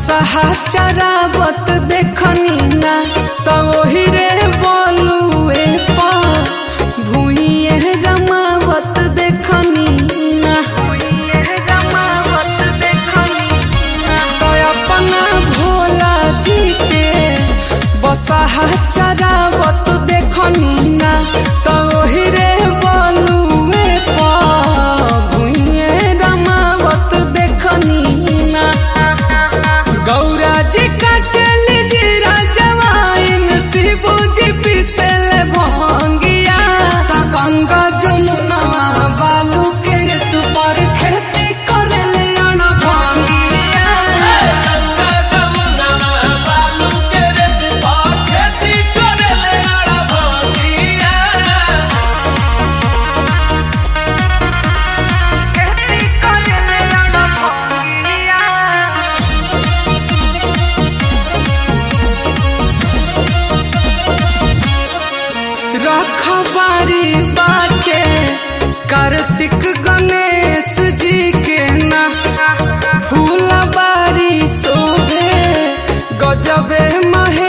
बसहा चरावत देखनी ना तो ओही रे बोलुए पा भूइए रमावत देखनी ना तो अपना भोला जी के बसहा चरावत देखनी ना तो ओही रे बोलुए पा भूइए रमावत देखनी ना गौरा जी काटल जीरा जवाइन शिबू जी पिसल भंगिया ता गंगा जमुना बालू के तू पर खेती करले अन भंगिया गंगा जमुना बालू के रेत पर खेती करेले आड़ा भंगिया रखबारी बाटे कार्तिक गणेश जी के ना फूलबारी शोभे गजबे महे